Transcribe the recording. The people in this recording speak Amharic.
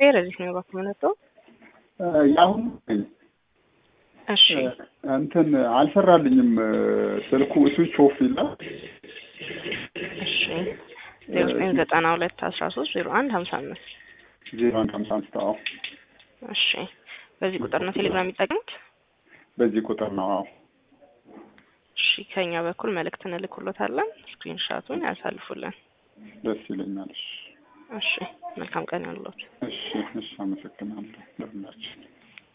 ረዲት ነው ባክ መነጠው የአሁኑ እሺ እንትን አልሰራልኝም ስልኩ ስዊች ኦፍ ይላል። እሺ ዜሮ ዘጠኝ ዘጠና ሁለት አስራ ሶስት ዜሮ አንድ ሀምሳ አምስት ዜሮ አንድ ሀምሳ አምስት አዎ፣ እሺ በዚህ ቁጥር ነው ቴሌግራም የሚጠቀሙት? በዚህ ቁጥር ነው። አዎ እሺ ከኛ በኩል መልእክት እንልክሎታለን። ስክሪንሻቱን ያሳልፉልን። ደስ ይለኛል። እሺ እሺ መልካም ቀን ያሉት። እሺ እሺ፣ አመሰግናለሁ ለሁላችን።